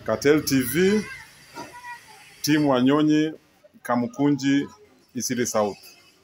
Cartel TV, timu Wanyonyi, Kamukunji, Isili South.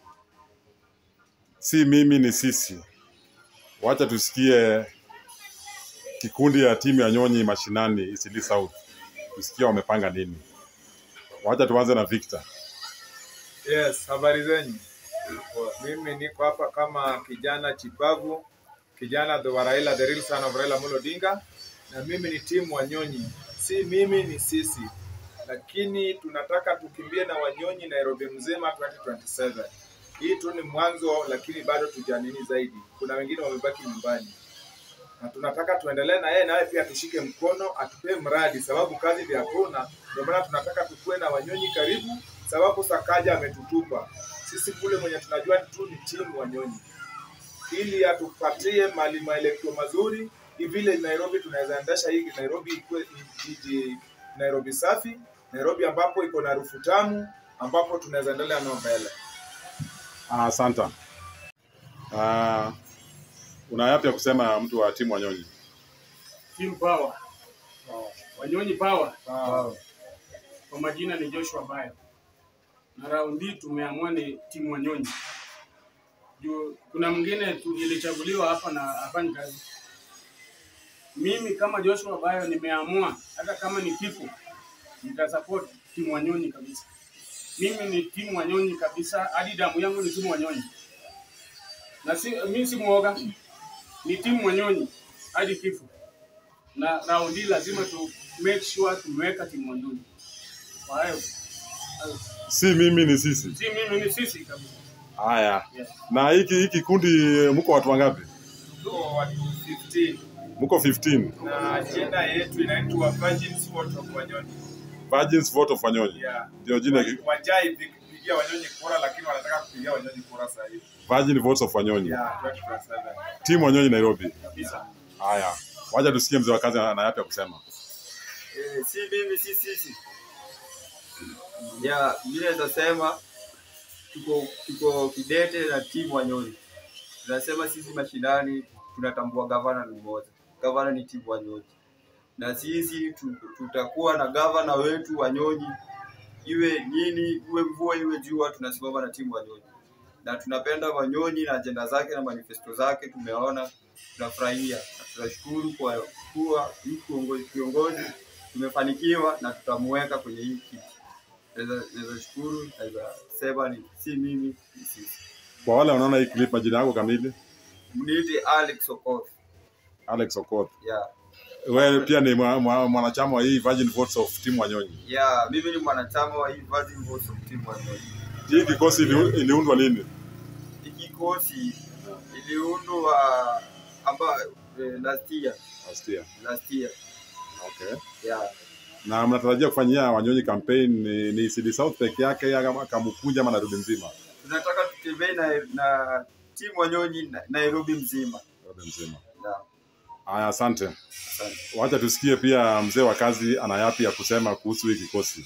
Si mimi ni sisi. Wacha tusikie kikundi ya timu ya Nyonyi mashinani Isili South, tusikie wamepanga nini. Wacha tuanze na Victor. Yes, habari zenyu. Mimi niko hapa kama kijana chipavu, kijana wa Raila, the real son of Raila Amolo Odinga, na mimi ni timu Wanyonyi. Si mimi ni sisi, lakini tunataka tukimbie na Wanyonyi Nairobi mzima 2027. Hii tu ni mwanzo, lakini bado tujanini zaidi. Kuna wengine wamebaki nyumbani na tunataka tuendelee na yeye, naye pia tushike mkono, atupee mradi, sababu kazi ndio hakuna. Ndio maana tunataka tukue na Wanyonyi karibu, sababu Sakaja ametutupa sisi kule, mwenye tunajua tu ni timu Wanyonyi, ili atupatie mali maelekeo mazuri, ni vile Nairobi tunaweza endesha hii Nairobi ikuwe jiji Nairobi safi, Nairobi ambapo iko na harufu tamu, ambapo tunaweza endelea nao mbele. Ah, Asante. Ah, una yapi ya kusema mtu wa timu Wanyonyi? Team Power. Wanyonyi Power. Kwa majina ni Joshua Bayo. Na raundi hii tumeamua ni timu Wanyonyi. Juu kuna mwingine tu ilichaguliwa hapa na hafanyi kazi. Mimi kama Joshua Bayo nimeamua hata kama ni kifo nitasupport timu Wanyonyi kabisa. Mimi ni timu Wanyonyi kabisa, hadi damu yangu ni timu Wanyonyi. Na si, mimi si mwoga, ni timu Wanyonyi hadi kifo na raundi lazima tu make sure tumeweka timu Wanyonyi. Kwa hiyo hayo. Si mimi ni sisi. si mimi ni sisi kabisa. Haya. Yes. Na hiki hiki kundi mko watu wangapi? Tuko watu 15 Mko 15. na ajenda yetu inaitwa Virgin Sport of Wanyonyi. Virgins Vote of Wanyonyi. Yeah. Ndio jina hiki. Wajai kupigia Wanyonyi kura, lakini wanataka kupigia Wanyonyi kura sasa hivi. Virgin Votes of Wanyonyi. Yeah, 2027 Timu Wanyonyi Nairobi. kabisa. Haya. Wacha tusikie mzee wa kazi ana yapi ya kusema. Eh, si mimi si sisi ya vile naweza sema tuko tuko kidete na timu Wanyonyi. Tunasema sisi mashinani tunatambua gavana ni mmoja, gavana ni timu Wanyonyi, na sisi tu, tutakuwa na gavana wetu Wanyonyi, iwe nini, iwe mvua iwe jua, tunasimama na timu Wanyonyi na tunapenda Wanyonyi na ajenda zake na manifesto zake tumeona, tunafurahia na tunashukuru kwa kuwa hii kiongozi kiongozi tumefanikiwa na tutamuweka kwenye hii kiti. Naweza naweza shukuru, naweza sema ni si mimi ni sisi. Kwa wale wanaona hii clip, majina yako kamili? Mniite Alex Okoth. Alex Okoth. Yeah. Wewe pia ni mwa- mwa- mwanachama wa hii Virgin Votes of timu Wanyonyi. Yeah, mimi ni mwanachama wa hii Virgin Voice of Team Wanyonyi. Hii kikosi ili- iliundwa lini? Hii kikosi iliundwa amba eh, last year, Last year. last year. Okay. Yeah. Na mnatarajia kufanyia Wanyonyi campaign ni, ni CD South peke yake ama Kamukunji ama Nairobi nzima? Tunataka tutembee na, na timu Wanyonyi na- Nairobi mzima. Nairobi nzima. Yeah. Haya, asante. Asante. Wacha tusikie pia mzee wa kazi ana yapi ya kusema kuhusu hii kikosi.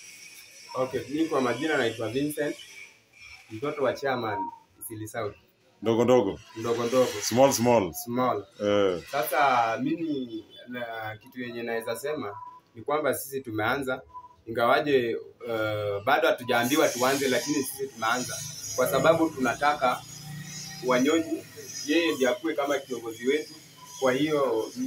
Okay, mimi kwa majina naitwa Vincent, mtoto wa chairman Isili South, Ndogo ndogo, ndogo ndogo, small small. small. Eh, Sasa mimi na kitu yenye naweza sema ni kwamba sisi tumeanza, ingawaje uh, bado hatujaambiwa tuanze, lakini sisi tumeanza kwa sababu tunataka Wanyonyi yeye ndiye akuwe kama kiongozi wetu. Kwa hiyo uh,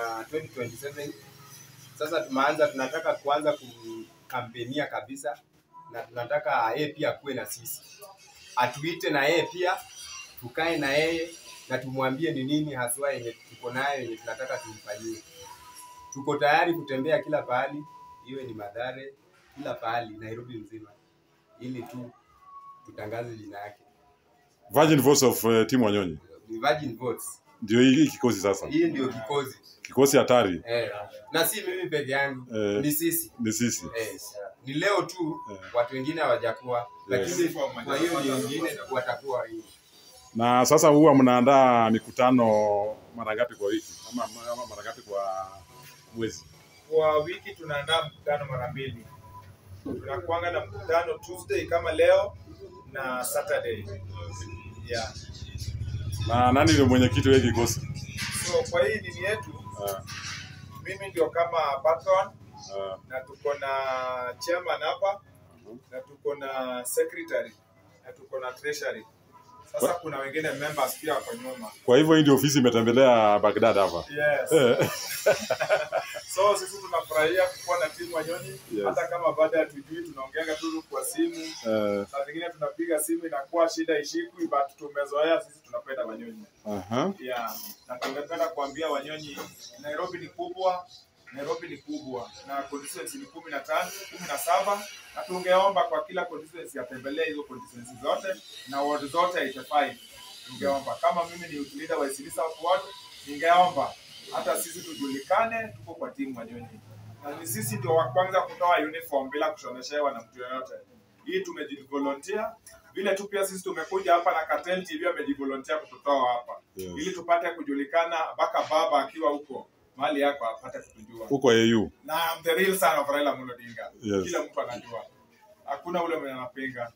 2027 sasa tumeanza, tunataka kuanza kukampenia kabisa, na tunataka yeye pia akuwe na sisi, atuite na yeye pia, tukae na yeye na tumwambie ni nini haswa yenye tuko nayo yenye tunataka tumfanyie. Tuko tayari kutembea kila pahali, iwe ni Mathare, kila pahali Nairobi mzima, ili tu tutangaze jina yake. Virgin Votes of uh, timu Wanyonyi. Ni Virgin Votes. Ndio hii hii kikosi sasa. Hii ndio kikozi Kikosi hatari eh, na si mimi peke yangu Eh. ni sisi ni sisi. eh, ni leo tu Eh. watu wengine hawajakuwa, lakini Yes. kwa hiyo ni wengine watakuwa hii Na sasa huwa mnaandaa mikutano mara ngapi kwa wiki ama, ama mara ngapi kwa mwezi? Kwa wiki tunaandaa mkutano mara mbili. Tunakuanga na mkutano Tuesday kama leo na Saturday. Yeah. Na nani ndio mwenyekiti wa hii kikosi? So kwa hii dini yetu Ah, mimi ndio kama patron Ah, na tuko na chairman hapa na tuko na secretary na tuko na treasury. Sasa kuna wengine members pia wako nyuma. kwa hivyo hii ndio ofisi imetembelea Baghdad hapa. Yes. Eh, So sisi tunafurahia kuwa na timu Wanyonyi Yes. hata kama baada ya tujui tunaongeanga tu kwa simu. eh, Saa zingine tunapiga simu inakuwa shida ishikwi, but tumezoea sisi tunapenda Wanyonyi. aha. Yeah. Na tungependa kuambia Wanyonyi, Nairobi ni kubwa, Nairobi ni kubwa na constituency ni kumi na tano, kumi na saba na tungeomba kwa kila constituency atembelee hizo constituency zote na ward zote 85. Tungeomba kama mimi ni youth leader wa Eastleigh South Ward, ningeomba hata sisi tujulikane, tuko kwa timu Wanyonyi na ni sisi ndio wa kwanza kutoa uniform bila kushoneshewa na mtu yoyote. Hii tumejivolunteer vile tu pia sisi tumekuja hapa na Cartel TV amejivolunteer kututoa hapa Yes. ili tupate kujulikana, mpaka baba akiwa huko mahali yako apate kutujua. Huko AU. Na I'm the real son of Raila Amolo Odinga. Yes. Kila mtu anajua, hakuna ule mwenye anapinga.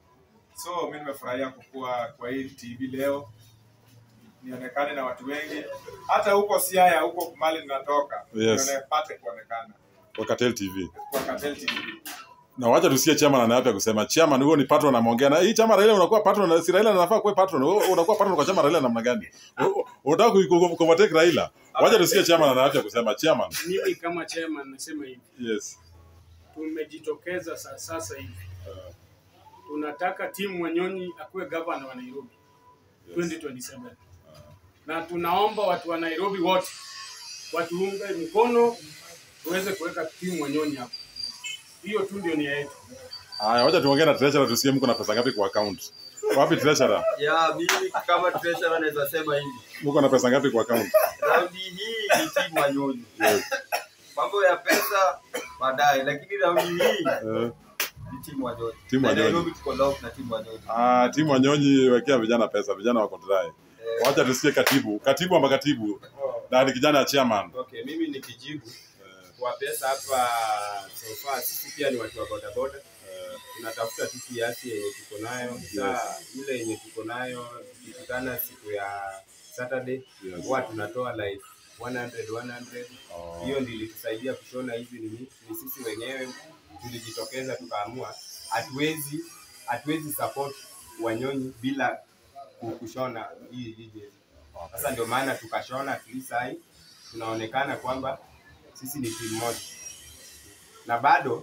So mimi nimefurahia kukua kwa hii TV leo, nionekane na watu wengi, hata huko Siaya, huko mali ninatoka, Yes. nionepate kuonekana Kwa Cartel TV. kwa Cartel TV. Na wacha tusikie chairman ana yapi ya kusema. Chairman huo ni patron anaongea na hii chama Raila unakuwa patron na si Raila anafaa kuwa patron. Wewe unakuwa patron kwa chama Raila namna gani? U- Unataka ku- ku- kuovertake Raila. Wacha tusikie chairman ana yapi ya kusema. Chairman. Mimi kama chairman nasema hivi, Yes. tumejitokeza sa- sasa hivi, tunataka timu Wanyonyi akuwe gavana wa Nairobi 2027 na tunaomba watu wa Nairobi wote watuunge mkono tuweze kuweka timu Wanyonyi hapo. Hiyo tu ndio nia yetu. Haya, wacha tuongee na treasurer tusikie mko na pesa ngapi kwa account. Wapi treasurer? ya mimi kama treasurer naweza sema hivi Mko na pesa ngapi kwa account? raundi hii ni timu Wanyonyi Yes. mambo ya pesa baadaye lakini raundi hii Eh, ni timu Wanyonyi Timu Na Wanyonyi. Nairobi tuko lock na timu Wanyonyi ah, timu Wanyonyi wekea vijana pesa, vijana wako dry. Eh, Wacha tusikie katibu. Katibu ama katibu? Na ni kijana ya chairman. Okay, mimi nikijibu kwa pesa hapa so far, sisi pia ni watu wa bodaboda tunatafuta tu kiasi yenye tuko nayo saa ile yenye tuko nayo tukikutana siku ya Saturday Yes. huwa tunatoa like 100 100 Oh. hiyo ndio ilitusaidia kushona hizi nini ni sisi wenyewe tulijitokeza tukaamua hatuwezi hatuwezi support wanyonyi bila ku- kushona hii hii jezi sasa ndio maana tukashona at least hai tunaonekana kwamba sisi ni timu moja na bado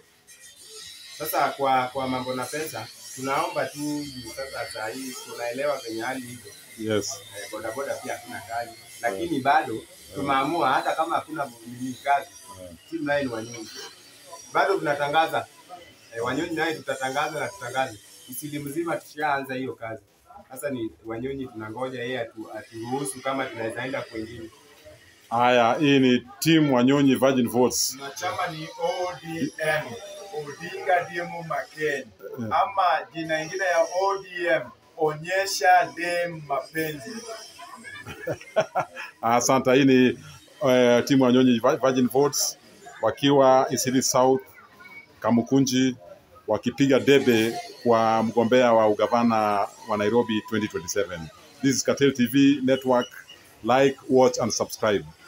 sasa kwa kwa mambo na pesa tunaomba tu juu sasa saa hii tunaelewa venye hali hivyo Yes. eh, bodaboda pia hakuna kazi lakini bado tumeamua hata kama hakuna nini kazi timu naye ni wanyonyi bado tunatangaza eh, wanyonyi naye tutatangaza na tutangaze isili mzima tushaanza hiyo kazi sasa ni wanyonyi tunangoja yeye atu, aturuhusu kama tunaweza enda kwengine Haya, hii ni timu Wanyonyi Virgin Votes. na chama ni ODM, Odinga Diemu Maken, ama jina ingine ya ODM, onyesha dem mapenzi. Asante. Hii ni uh, timu Wanyonyi Virgin Votes wakiwa Isili South Kamukunji wakipiga debe kwa mgombea wa ugavana wa Nairobi 2027. This is Cartel TV Network. Like, watch and subscribe.